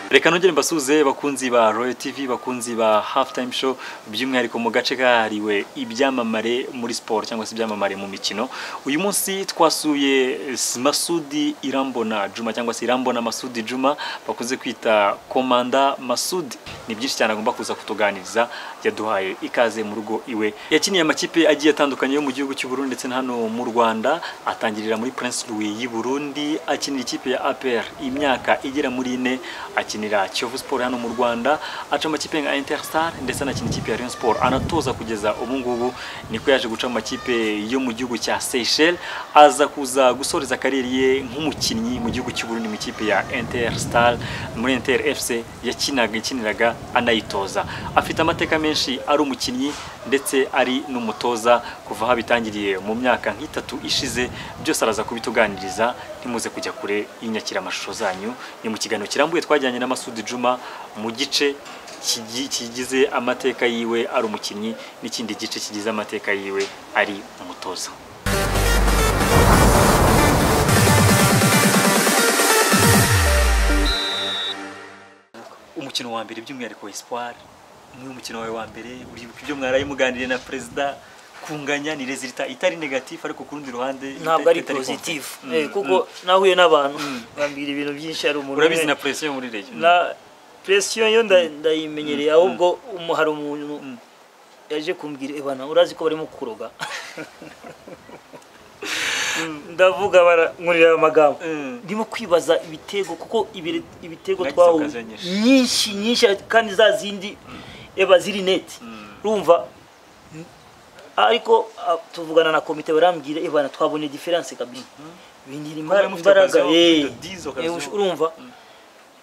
reka nongere mbasuhuze bakunzi ba royal tv bakunzi ba hafu tayime show by'umwihariko mu gace kahariwe ibyamamare muri siporo cyangwa se ibyamamare mu mikino uyu munsi twasuye masudi irambona juma cyangwa se irambona masudi juma bakunze kwita komanda masudi ni byinshi cyane agomba kuza kutuganiriza yaduhaye ikaze mu rugo iwe yakiniye amakipe agiye atandukanye yo mu gihugu cy'u Burundi ndetse na hano mu Rwanda atangirira muri Prince Louis y'i Burundi akinira ikipe ya APR imyaka igera muri ine akinira Kiyovu Sport hano mu Rwanda aca amakipe nka Interstar ndetse anakina ikipe ya Rayon Sport anatoza kugeza ubu ngubu niko yaje guca amakipe yo mu gihugu cya Seychelles aza kuza gusoreza kariyeri ye nk'umukinnyi mu gihugu cy'u Burundi mu ikipe ya Interstar muri Inter FC yakinaga ikiniraga anayitoza afite amateka menshi ari umukinnyi ndetse ari n'umutoza kuva aho abitangiriye mu myaka nk'itatu ishize byose araza kubituganiriza ntimuze kujya kure y'inyakira amashusho zanyu ni mu kiganiro kirambuye twajyanye na Masudi Juma mu gice kigi- kigize amateka yiwe ari umukinnyi n'ikindi gice kigize amateka yiwe ari umutoza umukino wa mbere by'umwihariko Espoir ni umukino wawe wa mbere uribuka ibyo mwaraye muganiriye na perezida kunganya ni resulta itari negatif ariko ku rundi ruhande ita- ntabwo ari itari positive confident. Eh, Mm, kuko nahuye n'abantu bambwira ibintu byinshi hari mm. umuntu urabizi umwe- na presiyo yo muri reyo Mm. na presiyo yo nda- ndayimenyereye ahubwo umu- hari umuntu Mm. yaje kumbwira ebana urazi ko barimo kuroga ndavuga barankurira amagambo Mm. ndimo kwibaza ibitego kuko ibire- ibitego Nagize twahuye occasion nyinshi. nyinshi nyinshi kandi za zindi eba ziri neti Mm. urumva n- ariko ah, tuvugana na komite barambwira ebana twabonye diferanse kabisa bingira Kuba imbara- mufite imbaraga occasion, eh. mufite 10 Eh, occasion. ush- urumva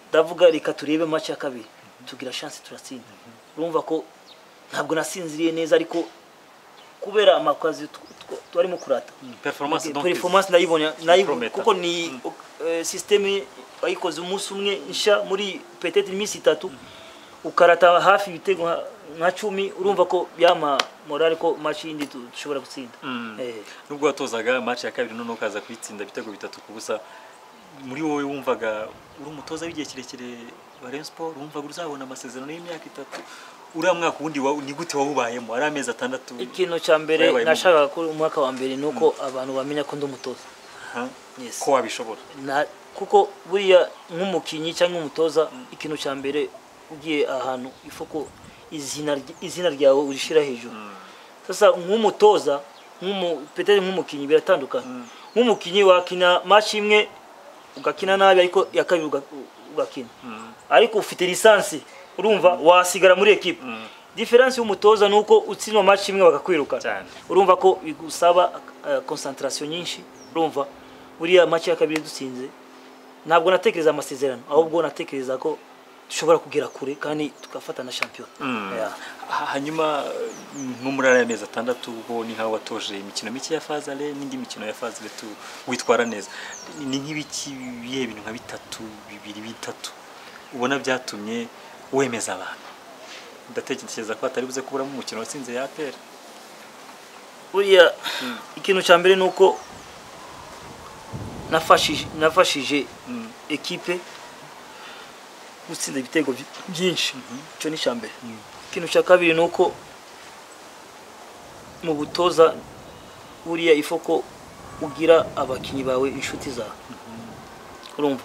ndavuga reka turebe match ya kabiri tugira chance turatsinda urumva ko ntabwo nasinziriye neza ariko kubera amakazi tw- tw- twarimo kurata performance donc performance ndayibonye nayibonye Prometteur. kuko ni eh, systeme wayikoze umunsi umwe nshya muri peut-être iminsi itatu ukarata hafi ibitego nka- nka cumi urumva ko byama morale ko match yindi tu- dushobora gutsinda Mm. Eh. nubwo watozaga match ya kabiri none ukaza kuyitsinda ibitego bitatu ku busa muri wowe wumvaga uri umutoza w'igihe kirekire wa Rayon Sport wumvaga uzabona amasezerano y'imyaka itatu uriya mwaka ubundi wa- ni gute wawubayemo ari amezi atandatu ikintu cya mbere Wabaye nashakaga ko umwaka wa mbere ni uko abantu bamenya ko ndi umutoza Ha? Yes. ko wabishobora Na- kuko buriya nk'umukinnyi cyangwa umutoza ikintu cya mbere ugiye ahantu ifoko izina ry- izina ryawe urishyira hejuru sasa nk'umutoza nk'umu- peteri nk'umukinnyi biratandukanye nk'umukinnyi wakina match imwe ugakina nabi ariko iya kabiri uga- ugakina ariko ufite lisansi urumva wasigara muri ekipe diferansi y'umutoza ni uko utsinwa match imwe bakakwirukana Cyane. urumva ko bigusaba konsantarasiyo nyinshi urumva buriya match ya kabiri dutsinze ntabwo natekereza amasezerano ahubwo natekereza ko dushobora kugera kure kandi tugafata na shampiyona Mm. Yeah. Ha- hanyuma nko muri ariya mezi atandatu ubwo ni nkaho watoje imikino mike ya fazale n'indi mikino ya fazale tu- witwara neza ni nk'ibiki bihe bintu nka bitatu bibiri bitatu ubona byatumye wemeza abantu ndatekereza ko hatari buze kuburamo umukino watsinze ya aperi buriya ikintu cya mbere ni uko nafashije nafashije ekipe gutsinda ibitego by- byinshi icyo ni icya mbere ikintu cya kabiri ni uko mu butoza buriya ifo ko ugira abakinnyi bawe inshuti zawe urumva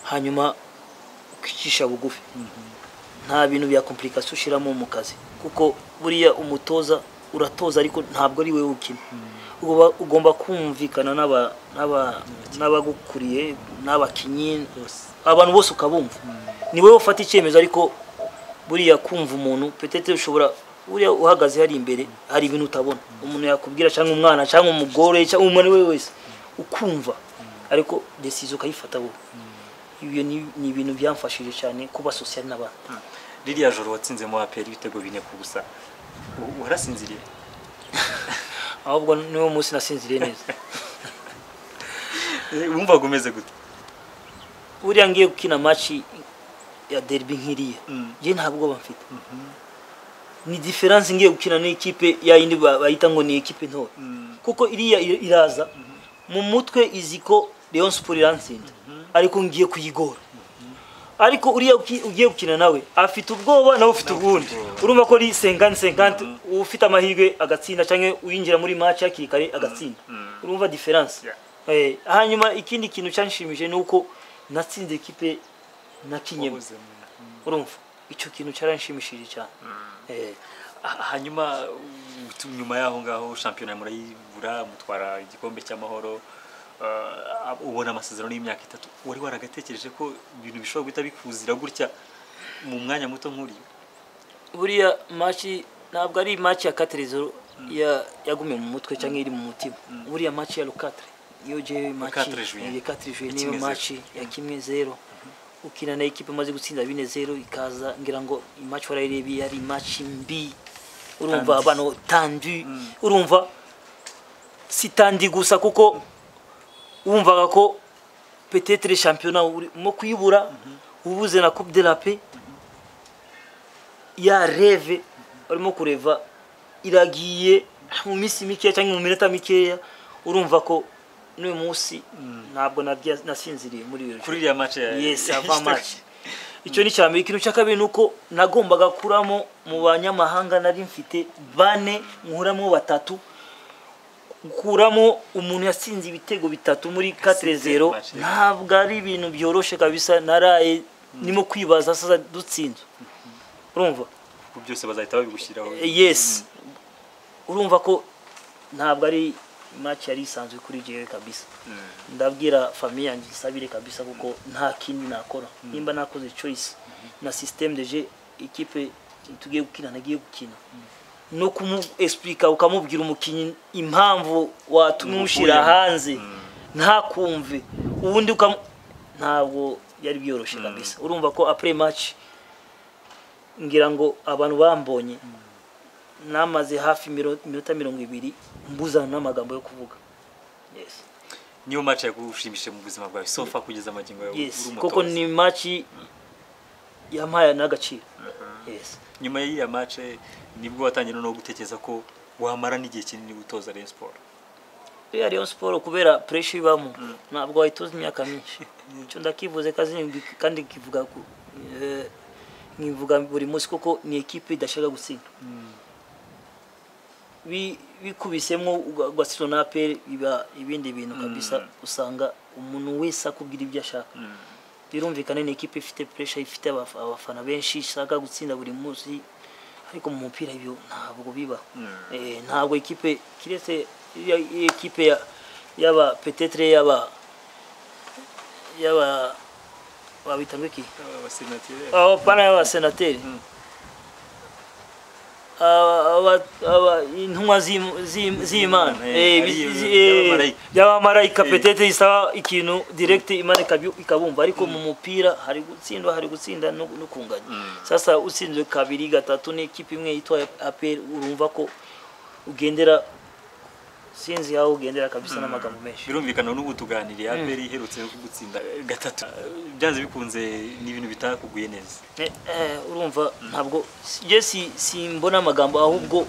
hanyuma ukicisha bugufi nta bintu bya komplikasiyo ushyiramo mu kazi kuko buriya umutoza uratoza ariko ntabwo ari wowe ukina Uba- ugomba kumvikana n'aba- n'aba- n'abagukuriye n'abakinnyi abantu bose ukabumva ni wowe ufata icyemezo ariko buriya kumva umuntu petete ushobora buriya uhagaze hari imbere hari ibintu utabona umuntu yakubwira cyangwa umwana cyangwa umugore cyangwa umuntu uwo ari we wese ukumva ariko desizo ukayifata wowe ibyo ni ni ibintu byamfashije cyane kuba sosiyete n'abantu ririya joro watsinzemo aperi ibitego bine ku busa u- warasinziriye ahubwo niwo munsi nasinziriye neza Eh, wumvaga umeze gute buriya ngiye gukina maci ya derby nk'iriya Mm. njye nta bwoba mfite ni diferanse ngiye gukina n'ikipe ya yindi ba- bayita ngo ni ikipe ntoya kuko iriya i- iraza mu mutwe izi ko leon siporo iransinda ariko ngiye kuyigora ariko uriya uki- ugiye gukina nawe afite ubwoba nawe ufite ubundi urumva ko ari sengani sengani ufite amahirwe agatsinda cyangwa uyinjira muri match hakiri kare agatsinda urumva diferanse Eh, hanyuma ikindi kintu cyanshimije ni uko natsinze ikipe nakinyemo urumva icyo kintu cyaranshimishije cyane Eh, Ha- hanyuma u- tu- nyuma y'aho ngaho shampiyona murayibura mutwara igikombe cy'amahoro uh, ab- ubona amasezerano y'imyaka itatu wari waragatekereje ko ibintu bishobora guhita bikuzira gutya mu mwanya muto nk'uriya buriya match ntabwo ari match ya Caterezor ya yagumye mu mutwe cyangwa iri mu mutima buriya match ya Lucatre iyo je match ya 4 juillet. 4 juillet Ya niyo kimwe match ya kimwe zero ukina na ekipe imaze gutsinda bine zero ikaza ngira ngo match warayirebye yari match mbi urumva Tandis. abantu tandu urumva si tandi gusa kuko wumvaga ko petetre shampiyona urimo kuyibura ubuze na coupe de la paix ya reve barimo kureva iragiye mu minsi mikeya cyangwa mu minota mikeya urumva ko n'uyu munsi ntabwo narya- nasinziriye muri iyo kuri iriya match ya- yes ya- ava match icyo ni icya mbere ikintu cya kabiri ni uko nagombaga kuramo mu banyamahanga nari mfite bane nkuramo batatu gukuramo umuntu yatsinze ibitego bitatu muri 4-0 match, yeah. ntabwo ari ibintu byoroshe kabisa naraye nimo kwibaza sasa dutsinzwe urumva kuko byose bazahita babigushyiraho Eh, yes urumva ko ntabwo ari match yari isanzwe kuri jewe kabisa Mm. ndabwira famiye yanjye isabire kabisa kuko nta kindi nakora nimba nakoze choice na systeme de jeu ikipe tugiye gukina nagiye gukina no kumu explica ukamubwira umukinnyi impamvu watumye umushyira Umukuyemo. hanze ntakumve ubundi ukam ntabwo byari byoroshye kabisa urumva ko après match ngira ngo abantu bambonye namaze hafi miro- iminota mirongo ibiri mbuzana n'amagambo yo kuvuga yes niyo match yagushimishije mu buzima bwawe sofa kugeza amagingo yawe uri yes umutoza. kuko ni maci yampaye n'agaciro yes nyuma y'iya match nibwo watangiye no gutekereza ko wamara n'igihe kinini gutoza Rayon Sport rero Rayon Sport kubera pressure ibamo ntabwo wayitoza imyaka myinshi icyo ndakivuze kazi ni- kandi kivuga ku eh, nkivuga buri munsi kuko ni ekipe idashaka gutsinda Bi- bikubisemo uga- ugatsindwa na APR biba ibindi bintu kabisa usanga umuntu wese akubwira ibyo ashaka birumvikana ni ikipe ifite pressure ifite abaf- abafana benshi ishaka gutsinda buri munsi ariko mu mupira ibyo ntabwo biba Eh, ntabwo ikipe kiretse iriya iriya ekipe ya- y'aba petetre y'aba y'aba babita ngo iki abasenateri abo pana y'abasenateri Aba- aba- aba- intumwa z'im- z'im- z'imana Imana, eh, Eh, bi- ariyo, zi- eh, y'abamarayika. y'abamarayika Eh. petetre isaba ikintu direct imana ikabyu- ikabumva ariko mu mupira hari gutsindwa hari gutsinda no no kunganya sasa utsinzwe kabiri gatatu n'ikipe imwe yitwa apr urumva ko ugendera sinzi aho ugendera kabisa n'amagambo menshi birumvikana n'ubu tuganiriye aperi iherutse gutsinda gatatu byanze bikunze ni ibintu bitakuguye neza Eh, eh, urumva ntabwo je si simbona amagambo ahubwo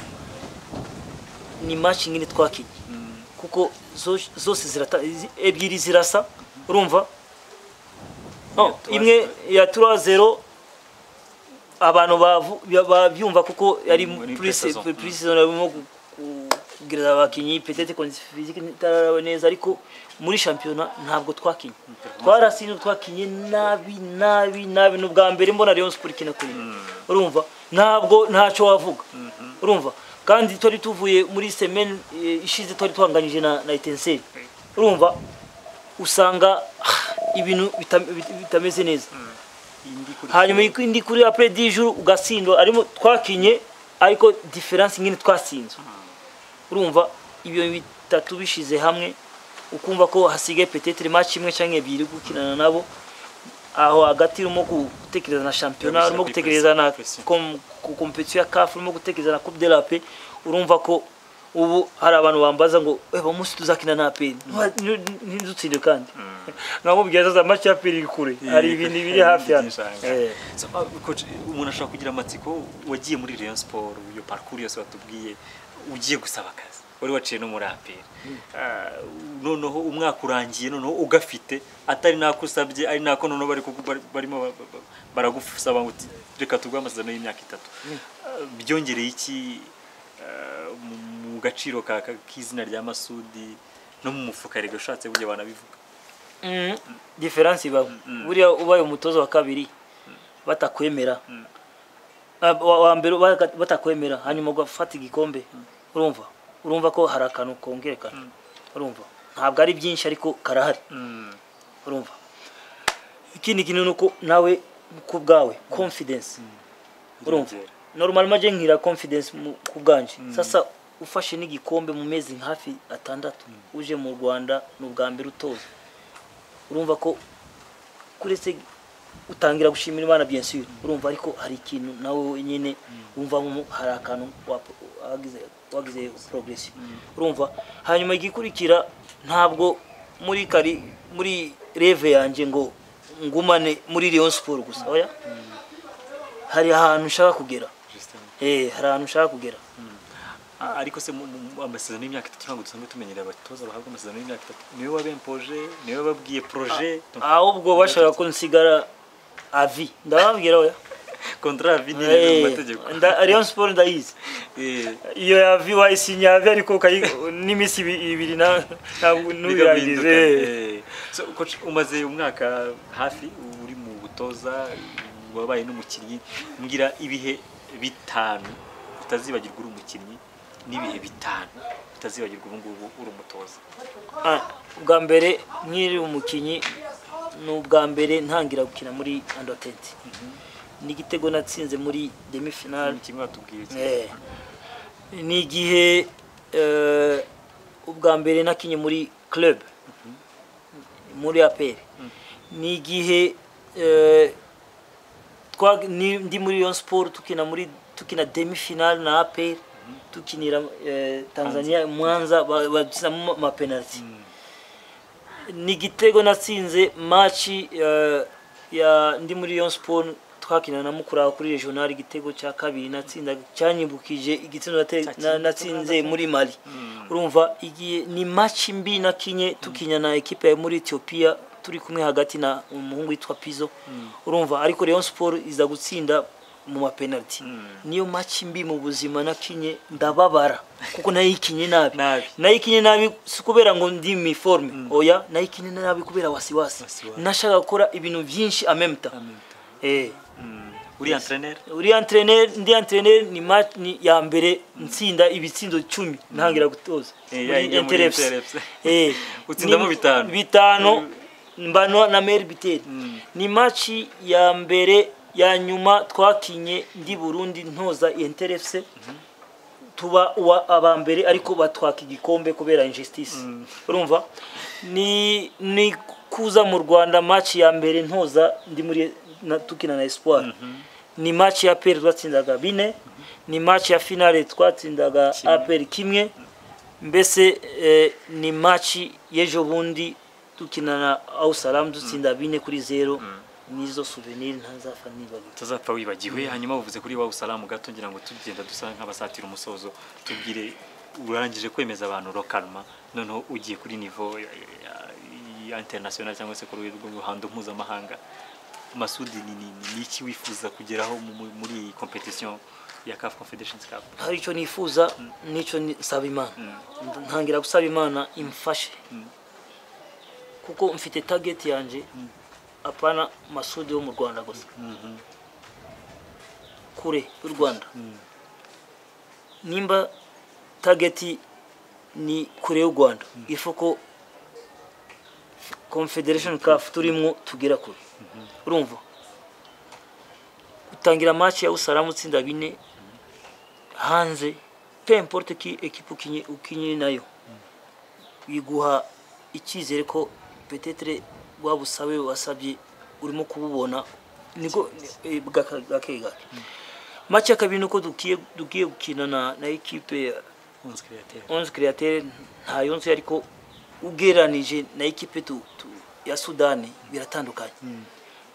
ni match nyine twakinnye kuko zo- zose zirata zi- ebyiri zirasa urumva no, Ya 3-0. imwe ya 3-0 abantu bavu- bya- babyumva kuko yari Muri pre pre-saison. pre- pre-season barimo ku- ku- kubwiriza abakinnyi peut-être condition physique itaraba neza ariko muri shampiyona ntabwo twakinnye twarasinze twakinnye nabi nabi nabi ni ubwa mbere mbona Rayon Sport ikina kuri urumva ntabwo ntacyo wavuga urumva kandi twari tuvuye muri semaine eh, ishize twari twanganyije na na Etincelle urumva usanga ah, ibintu bitam- bit- bitameze neza indi kuri hanyuma indi kuri apre 10 jours ugasindwa arimo twakinye ariko difference nyine twasinzwe urumva ibyo bitatu bishize hamwe ukumva ko hasigaye petetre match imwe cyangwa ebyiri gukinana nabo aho hagati urimo gutekereza na shampiyona urimo gutekereza na Pression. kom- ku competition ya CAF urimo gutekereza na Coupe de la Paix urumva ko ubu hari abantu bambaza ngo eh bamusi tuzakina na APR ntidutsinde kandi nkamubwira sasa match ya APR iri kure hari ibintu biri hafi hano Eh. coach umuntu ashobora kugira amatsiko wagiye muri Rayon Sport iyo parcours yose watubwiye ugiye gusaba akazi wari waciye n'umuraperi noneho umwaka urangiye noneho ugafite atari nako usabye ari nako noneho bari kuku- bari- barimo ba- ba- ba- baragusaba ngo uti- reka tuguhe amasezerano y'imyaka itatu Ah, byongereye iki ah, mu- mu gaciro ka- ka- k'izina rya masudi no mu mufuka rege ushatse burya banabivuga Mm, diferansi ibaho mm. buriya ubaye umutoza wa kabiri batakwemera Ah, wa wa mbere baga- batakwemera hanyuma ugafata igikombe urumva urumva ko hari akantu kongerekana urumva ntabwo ari byinshi ariko karahari urumva ikindi kintu ni uko nawe ku bwawe confidence urumva Irongera. normal maje ngira confidence mu- ku bwanje sasa ufashe n'igikombe mu mezi hafi atandatu uje mu rwanda ni ubwa mbere utoza urumva ko kuretse utangira gushimira imana bien sûr urumva ariko hari ikintu nawe nyine wumva nko hari akantu wap- wagize wagize progression urumva hanyuma igikurikira ntabwo muri kari muri reve yanjye ngo ngumane muri Rayon Sport gusa oya hari ahantu ushaka kugera eh hari ahantu ushaka kugera Ah, ariko se mu- mu- mu- amasezerano y'imyaka itatu ntabwo dusanzwe tumenyereye abatoza bahabwa amasezerano y'imyaka itatu niwe wabempoje niwe wababwiye proje ahubwo bashaka ko nsigara avi ndababwira oya kontara vini mu Eh, mategeko nda- Rayon Sport ndayizi Eh, iyo yavi wayisinya yavi ariko ukayi- n'iminsi ibi- ibiri na- ntabwo bigahinduka. ntubirangize Eh, so, coach, umaze umwaka hafi uri mu butoza wabaye n'umukinnyi mbwira ibihe bitanu utazibagirwa uri umukinnyi n'ibihe bitanu utazibagirwa ubu ngubu uri umutoza Ah, ubwa mbere nkiri umukinnyi ni ubwa mbere ntangira gukina muri andotenti ni igitego natsinze muri demi finale kimwe watubwiye iki? Eh, ni igihe eh, ubwa mbere nakinye muri club muri apr ni igihe eh, twa- ni- ndi muri yon sport tukina muri tukina demi finale na apr tukinira eh, tanzania mwanza ba- badukinamo amapenaliti ni igitego natsinze maci eh, ya ndi muri Rayon Sport twakina na mukura kuri regional igitego cya kabiri natsinda cyanyibukije igitego nate- Cya na- kimwe. natsinze muri Mali urumva igiye ni maci mbi nakinye tukinya na ekipe ya muri Ethiopia turi kumwe hagati na umuhungu witwa Pizzo urumva ariko Rayon Sport iza gutsinda mu mapenaliti niyo maci mbi mu buzima nakinye ndababara kuko nayikinye nabi Nabi. nayikinye nabi si kubera ngo ndi mu iforme oya nayikinye nabi kubera wasiwasi Wasiwasi. nashaka gukora ibintu byinshi amemta eh Mm. uri entreneri uri entraîneur ndi entraîneur ni match ni ya mbere ntsinda ibitsindo 10 ntangira gutoza Eh, Muri ya- ya muri NTRFC. NTRFC. eh Utsindamo ni- bitanu. bitano mbano na Mary Biteri ni match ya mbere ya nyuma twakinye ndi Burundi ntoza NTRFC tuba uwa aba mbere ariko batwaka igikombe kubera injustice urumva ni ni kuza mu Rwanda match ya mbere ntoza ndi muri na, tukina na Espoir ni match ya APR twatsindaga bine ni match ya finale twatsindaga Kimwe. APR kimwe mbese eh, ni match y'ejo bundi dukina na Al Salam dutsinda bine kuri zero nizo souvenir ntazapfa nibagirwa utazapfa wibagiwe hanyuma uvuze kuri wa usalamu gato ngira ngo tugenda dusa nk'abasatira umusozo tubwire urangije kwemeza abantu rokalma noneho ugiye kuri nivo ya- ya- ya international cyangwa se ku rwego rw'uruhando mpuzamahanga masudi ni ni- ni- ni iki wifuza kugeraho mu- mu- muri iyi competition ya CAF Confederation Cup hari icyo nifuza n'icyo ni- nsaba imana ntangira gusaba imana imfashe kuko mfite target yanjye apana masudi wo mu rwanda gusa kure y'u rwanda nimba target ni kure y'u rwanda ifu ko confederation caf turimo tugera kure urumva utangira match ya usaramu utsinda bine hanze pe importe ki ekipe ukinye ukinye nayo biguha icyizere ko petetre waba usabe wasabye urimo kububona niko eh, gake gake gake. match ya kabiri ni uko dukiye dugiye gukina na na ekipe ya Onze Creative onze createur nta yonzi ariko ugereranije na ekipe tu, tu, ya sudani biratandukanye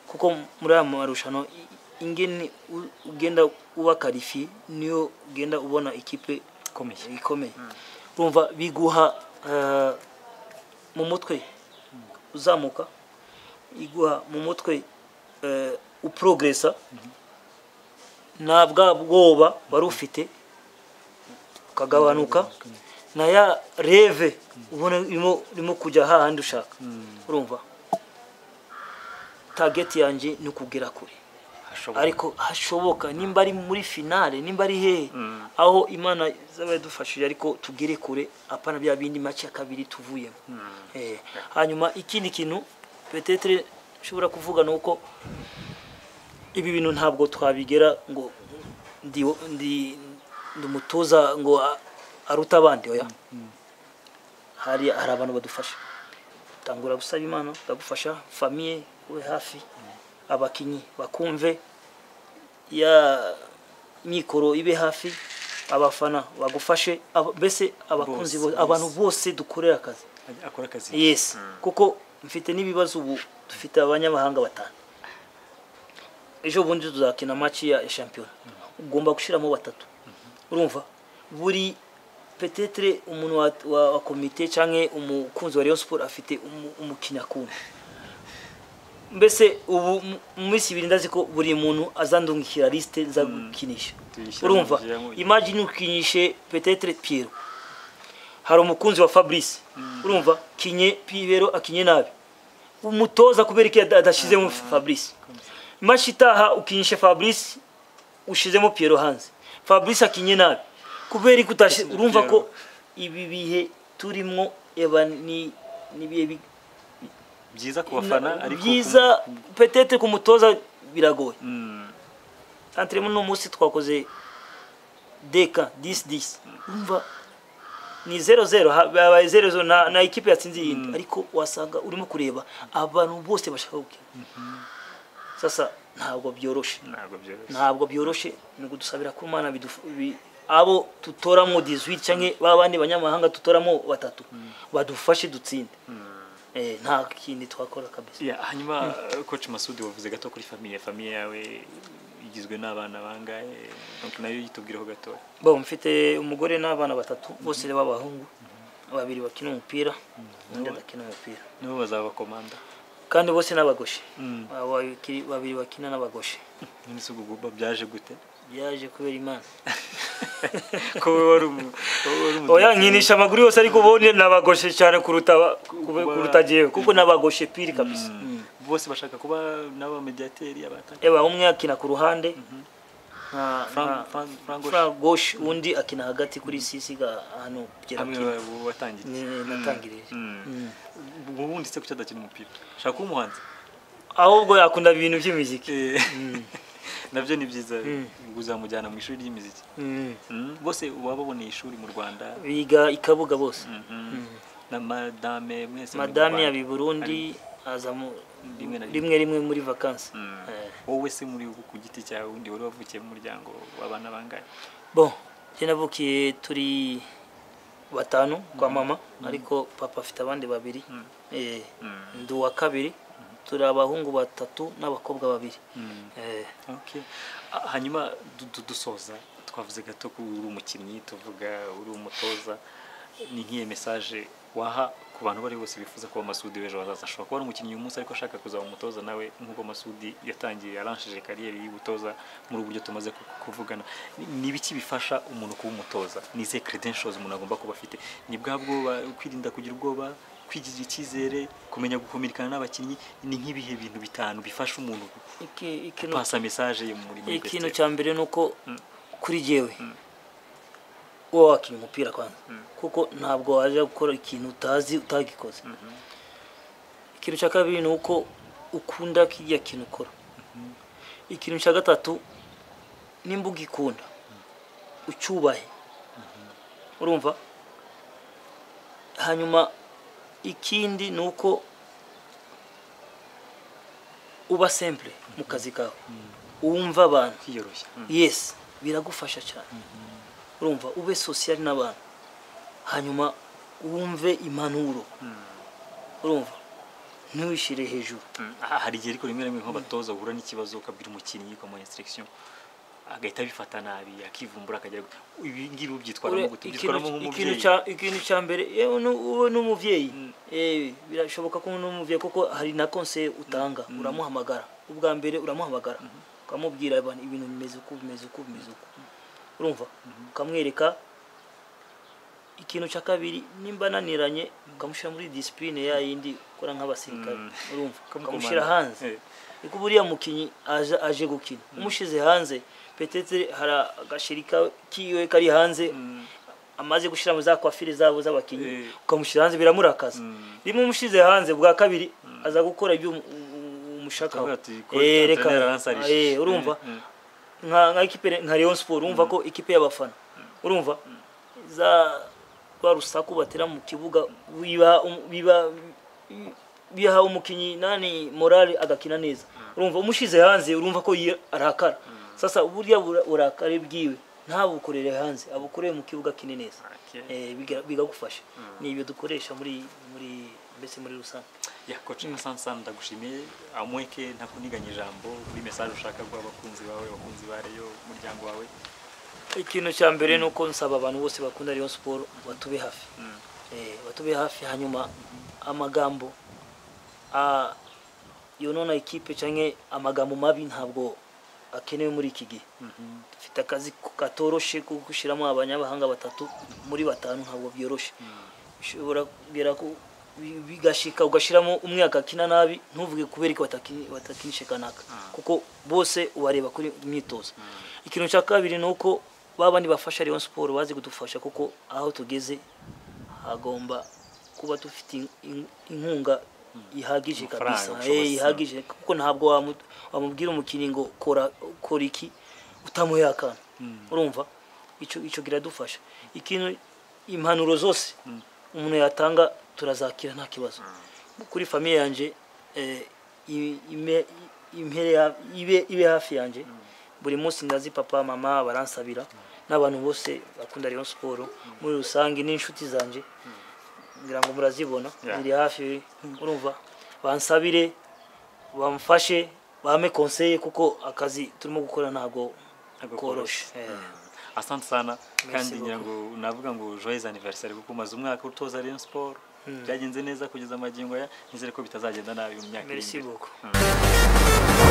kuko muri aya marushanwa i- ingene u- ugenda uba karifiye niyo ugenda ubona ikipe ikomeye ikomeye urumva biguha eh, mu mutwe uzamuka iguha mu mutwe eh, uporogresa nta bwa bwoba wari ufite ukagabanuka na ya reve ubona irimo irimo kujya hahandi ushaka urumva tageti yanjye ni ukugera kure ariko hashoboka nimba ari muri finale nimba ari hehe Mm. aho imana izaba yadufashije ariko tugere kure apana bya bindi make ya kabiri tuvuyemo Eh, hanyuma ikindi kintu petetere nshobora kuvuga ni uko ibi bintu ntabwo twabigera ngo ndi ndi ndi umutoza ngo a- aruta abandi oya hari hari abantu badufasha tangura gusaba imana ndagufasha famiye ube hafi abakinnyi bakumve ya mikoro ibe hafi abafana bagufashe aba- mbese abakunzi Bose, bo- abantu bose dukorera akazi akora akazi yes kuko mfite n'ibibazo ubu dufite abanyamahanga batanu ejo bundi tuzakina match ya ya shampiyona ugomba gushyiramo batatu urumva buri petetre umuntu wa, wa, wa komite canke umukunzi wa Rayon Sport afite umu- umukinya kumwe mbese ubu mu- mu minsi ibiri ndazi ko buri muntu azandungikira liste nza gukinisha Tuyishyira- urumva tuyishyiramo- imagine ukinyishe petetre Pierre hari umukunzi wa Fabrice urumva kinye Pibero akinye nabi umutoza kubera iki ada- adashizemo Fabrice imashi itaha ukinyishe Fabrice ushizemo Pierre hanze Fabrice akinye nabi kubera iki utashi Ushyize urumva ko Pierrot. ibi bihe turimo eba ni nibihe bi- byiza ku bafana ariko byiza petetre ku mutoza ku- biragoye Mm. entraînement no munsi twakoze deka 10 10 umva ni 0-0 ha- babaye 0 na, na ikipe yatsinze iyindi ariko wasanga urimo kureba abantu bose bashaka gukina sasa ntabwo byoroshe ntabwo byoroshye ntabwo byoroshe ni kudusabira ko imana bidufu- bi- abo tutoramo 18 canke ba bandi banyamahanga tutoramo batatu badufashe dutsinde eh, nta kindi twakora kabisa Ya, hanyuma coach Masudi wavuze gato kuri famiye famiye yawe igizwe n'abana bangahe donc nayo yitubwireho gatoya bo mfite umugore n'abana batatu bose b'abahungu babiri bakina umupira undi adakina umupira nibo bazaba komanda kandi bose n'abagoshe Mm. Aba babiri- babiri bakina n'abagoshe none se ubwo guba byaje gute byaje kubera imana ko wowe wari umu wowe wari umu- oya nkinisha amaguru yose ariko ubundi nabagoshe cyane kuruta aba- kube- kuruta jewe kuko nabagoshe piri kabisa Mm. bose bashaka kuba nabo mediateri abataka eba umwe akina ku ruhande nka- nka- Frank Frank Frank Gosh. Frank Gosh undi akina hagati kuri sisiga hano kugera hamwe wa- watangiye natangirije Mm. Mm. ubundi se kuki adakina umupira shaka kuba umuhanzi ahubwo yakunda ibintu by'imiziki Eh, nabyo ni byiza Mm. uzamujyana mu ishuri ry'imiziki Mm. Mm, bose wababoneye ishuri mu Rwanda biga ikabuga bose Mhm. na madame mwese muri mu madame Rwanda. yaba i burundi aza mu- Rimwe na rimwe rimwe muri vakansi Mm. Eh, wowe se muri ubu ku giti cyawe undi wari wavukiye mu muryango w'abana bangahe bon njye navukiye turi batanu kwa mama ariko papa afite abandi babiri Mm. Eh, Mm. ndi uwa kabiri turi abahungu batatu n'abakobwa babiri Mm. Eh, Okay. Ah, hanyuma du- du- dusoza twavuze gato ko uri umukinnyi tuvuga uri umutoza ni nk'iyo mesaje waha ku bantu bari bose bifuza kuba Masudi w'ejo hazaza ashobora kuba ari umukinnyi uyu munsi ariko ashaka kuzaba umutoza nawe nk'uko Masudi yatangiye yaranshije kariyeri y'ubutoza muri ubu buryo tumaze ku- kuvugana Ni- ni ibiki bifasha umuntu kuba umutoza ni izihe credentials umuntu agomba kuba afite ni bwa bwoba kwirinda kugira ubwoba kwigirira icyizere kumenya gukominikana n'abakinnyi ni nk'ibihe bintu bitanu bifasha umuntu iki- ikintu pasa message yo muri muri ikintu Bethel. cya mbere ni uko Mm. kuri jyewe uba wakina umupira kwanza Mm. kuko ntabwo waje gukora ikintu utazi utagikoze ikintu cya kabiri ni uko ukunda kijya kintu ukora ikintu cya gatatu nimba ugikunda ucyubahe urumva hanyuma ikindi ni uko uba simple mu kazi kawe wumva abantu kwiyoroshya Mm. yes biragufasha cyane urumva ube sosiyali n'abantu hanyuma wumve impanuro urumva ntiwishyire hejuru Mm. Ah, hari igihe ariko rimwe na rimwe nk'abatoza uhura n'ikibazo ukabwira umukinnyi ukamuha instruction agahita abifata nabi akivumbura akajya ibi ngibi Ure- ubyitwaramo gute ubyitwaramo ikintu- ikintu nk'umubyeyi cya- ikintu cya mbere yewe nu- wowe n'umubyeyi Mm. eh, birashoboka ko n'umubyeyi kuko hari na konse utanga uramuhamagara ubwa mbere uramuhamagara ukamubwira abantu ibintu bimeze uku bimeze uku bimeze uku urumva ukamwereka ikintu cya kabiri nimba ananiranye ukamushyira muri disipurine ya yindi ukora nk'abasirikare Mm. urumva ukamushyira Ukamukomanda. hanze Eh, niko buriya mukinnyi aje aje gukina umushyize hanze petete hari agashiri ka- kiwe kari hanze mm, amaze gushyira muri za kwafire zabo z'abakinnyi Eh. ukamushyira hanze biramurakaza Mm. rimwe umushyize hanze bwa kabiri aza gukora ibyo umu- umu- umushakaho tukavuga tuti, ko Eh, reka Antonella Aransarije. eh, urumva Mm, mm. nka nka ekipe nka Rayon Sport urumva ko ekipe y'abafana urumva za rwa rusaku batera mu kibuga biba biba biha umukinnyi nani morale agakina neza urumva umushize hanze urumva ko yi- arakara sasa uburyo urakare bwiwe ntabukorere hanze abukoreye mu kibuga kine neza Okay. eh biga- bigagufasha ni ibyo dukoresha muri muri mbese muri rusange ya koci asante sana ndagushimiye amweke ntakuniganya ijambo muri message ushaka guha abakunzi bawe abakunzi ba reyo umuryango wawe ikintu cya mbere ni uko nsaba abantu bose bakunda Rayon Sport batube hafi Mm, Eh, batube hafi hanyuma amagambo ah, yonona ikipe cyangwa amagambo mabi ntabwo akenewe muri iki gihe mhm, dufite akazi katoroshe ko gushyiramo abanyamahanga batatu muri batanu ntabwo byoroshye mm, ushobora kugera ko bi- bigashika ugashyiramo umwe agakina nabi ntuvuge kubera ko batakini- batakinishe kanaka Ah. kuko bose ubareba kuri imyitozo ikintu cya kabiri ni uko ba bandi bafasha Rayon Sport bazi kudufasha kuko aho tugeze hagomba kuba dufite in- in- inkunga ihagije Amafaranga, kabisa ubushobozi. eh ihagije kuko ntabwo wamu- wamubwira umukinnyi ngo kora kora iki utamuhaye akantu Mm. urumva icyo icyo kiradufasha ikintu impanuro zose Mm. umuntu yatanga turazakira nta kibazo kuri famiye yanjye eh, i- ime- impere ya- ibe- ibe hafi yanjye buri munsi ndazi papa mama baransabira n'abantu bose bakunda Rayon Sport muri rusange n'inshuti zanjye ngira ngo murazibona Yeah. ziri hafi urumva bansabire bamfashe bame konseye kuko akazi turimo gukora ntabwo Ntabwo koroshe koroshye. Eh. asante sana kandi beaucoup. ngira ngo navuga ngo joyeux anniversaire kuko umaze umwaka utoza Rayon Sport byagenze neza kugeza amagingo aya nizere ko bitazagenda nabi mu myaka iri merci imbere beaucoup Mm.